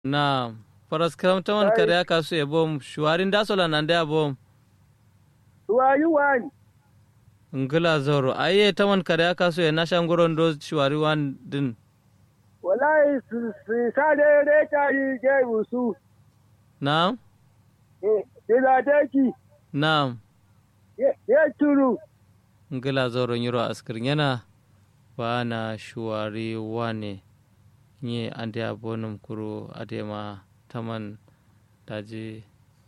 na faras karamtaman kare aka su e bom shuwarin dasola nan da bom Shuwari wani. ngila zoro aye taman kare aka su e na shangoron do shuwari wan din Wallahi su su sa da da ta yi je musu. na Eh, da da ki. na Ya turu. ngila zoro nyiro askir yana ba na shuwari wane nye ande abonum kuro adema taman daji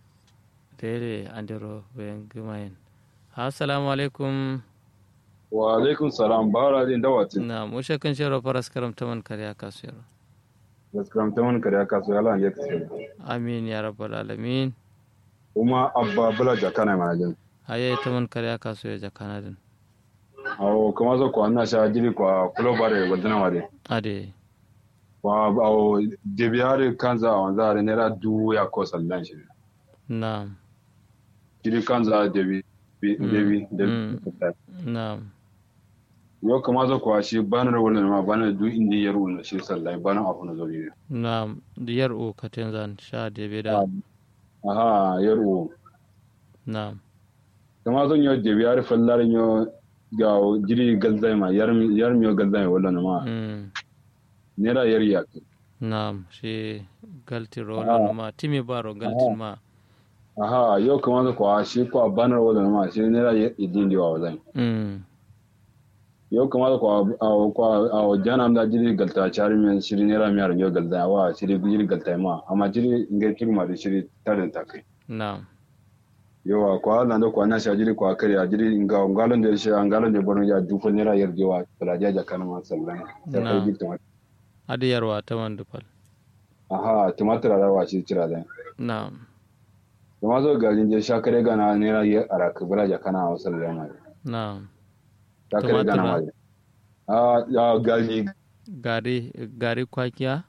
dere andero ben gumayen assalamu alaikum wa alaikum salam bara din dawatin na mushe kan shero faras karam taman kare aka su yaro gaskiya ta mun kare aka so yala ya kace amin ya rabbal alamin kuma abba bula jakana ma jin haye taman kare aka su ya jakana din awo kuma zo ko anna sha jiri kwa kulobare wadana wade ade wa awo debiyare kanza wanza ne ra du ya ko sallan shi na jiri kanza debi debi debi na yo kuma zo ko shi banar wannan ma banar du indi yaro na shi sallan banar afu na zo ne na diyar o katen zan sha debe da aha yaro na kuma zo yo debiyare fallar yo ga jiri galzai ma yarmi yarmi galzai wannan ma mm nera yar yaki na shi galti rolo ma timi baro galti ma aha yau kuma da kwa shi kwa banar wadda ma shi nera idin diwa wa zai mm yau kuma da kwa a kwa a jana da jiri galta chari men shiri nera miyar yau galta wa shiri jiri galta ma amma jiri ngai kirma da shiri tarin takai na yawa kwa nan da kwa na sha jiri kwa kare a jiri nga ngalon da shi ngalon da bono ya duko nera yar diwa bala jaja kana ma sallan sai Na. kai gita adi yarwa taman dupal aha tumatir da wa shi tira da na kuma zo garin je sha kare gana nera yar araka bala ja kana wa sallan ma na sha kare gana ma Tumatir a ya gari gari gari kwakiya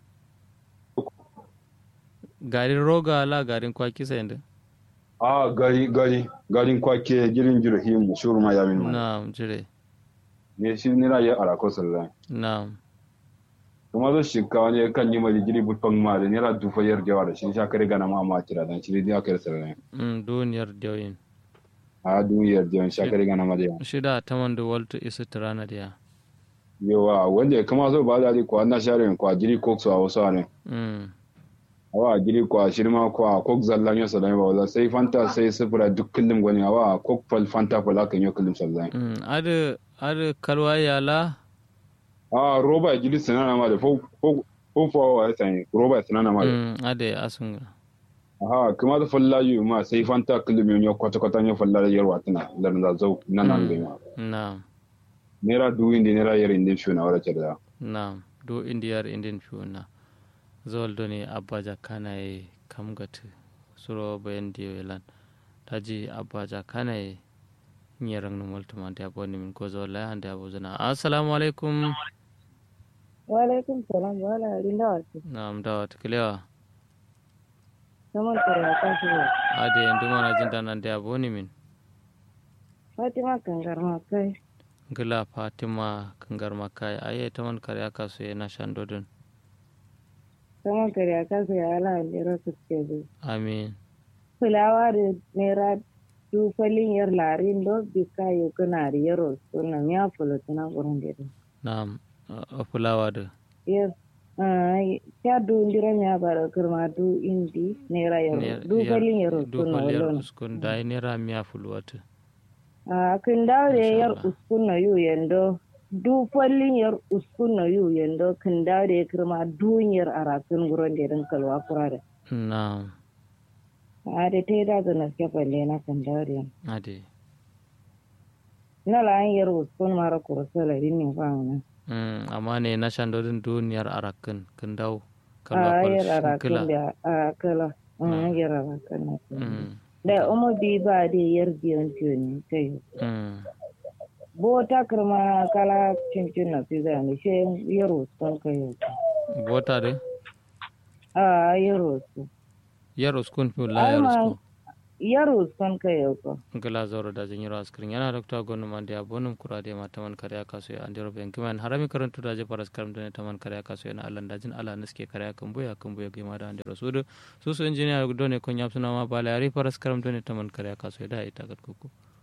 garin roga la garin kwaki sai da a gari gari garin kwake girin jirhim shuru ma yamin ma na jire ne shi nira ya arako sallan na kuma zo shi ka wani kan yi mai giri butfan ma da nira dufa yar jawa da shi sha kare gana ma ma kira dan shi ne aka yi sallan mm duniyar dawin a duniyar jawan sha kare gana ma da yawa shida taman da walto isa tirana da ya yawa wanda ya kama zo ba da ko na share ko giri ko so a wasu ne mm awa giri ko shirma ko ko zallan yo sallan ba wala sai fanta sai sifira duk kullum gwani awa ko fal fanta fal aka yi kullum sallan mm adi adi kalwa yala a roba giri sanana ma da fo fo fo fo wa sai roba sanana ma da mm ade asunga Aha, kuma da falla yu ma sai fanta kilimi yo kwata kwata yo falla yarwa tana da na zau nan nan ga ma. na Nera du indi nera yar indi shuna wala cerda. na do indiyar indin fiuna zol doni abbaja kana e kam gati suro bayan diyo elan taji abbaja kana e nyerang no multuma de aboni min ko zol la hande abuzana assalamu alaikum Walaikum salam wala rinda wasu. nam dawat kilewa Saman kare a kan shi ne. ade ndumana jinda nan de aboni min Fatima kangar ma kai. gila fatima kangar makai aye taman kare aka so na shandodin Saman kare a kan shi ya ala lera su ke zo. amin Fulawa da nera dufalin yar larin do bika yau kana da yaro suna miya fulotuna wurin da yaro. nam a fulawa da Yes. Ya du ndira miya bara kirma du indi nera yaro. Dufalin yaro suna dufal yar walon. uskun da nera miya fulwata A kin dawo da Masha yar Allah. uskun na yu yando. Du fallin yar uskun na yu yando kin dawo da ya kirma duniyar arakin gurin da ya kalwa kura da. nam A da ta yi da zana suke falle na kan dawo da yan. ade Na la an yar uskun mara kursa la rin ne fa na. Mm, amma ne na shandodin duniyar arakin kin dau A yar kalwa arakin da arakala. An yar arakin na. Mm, Da umu bi ba da yar biyan tiyo ne ta yi. mm, Bo ta kirma kala cincin na fi zane shi yar uskun ka yi. bota de A yar uskun. yar uskun fi la yar Ai, ma- uskun yar uskon ka yau ko gala zoro da jin yiro askrin yana dokta gonu man dia bonum kura de ma taman kare kaso ya andiro ben kiman harami karantu da je paras karam done taman kare kaso yana alan da jin ala naske kare kan boya kan boya gima da andiro sudu su su injiniya done kon yapsuna ma bala yari paras karam done taman kare kaso da ita gat kuku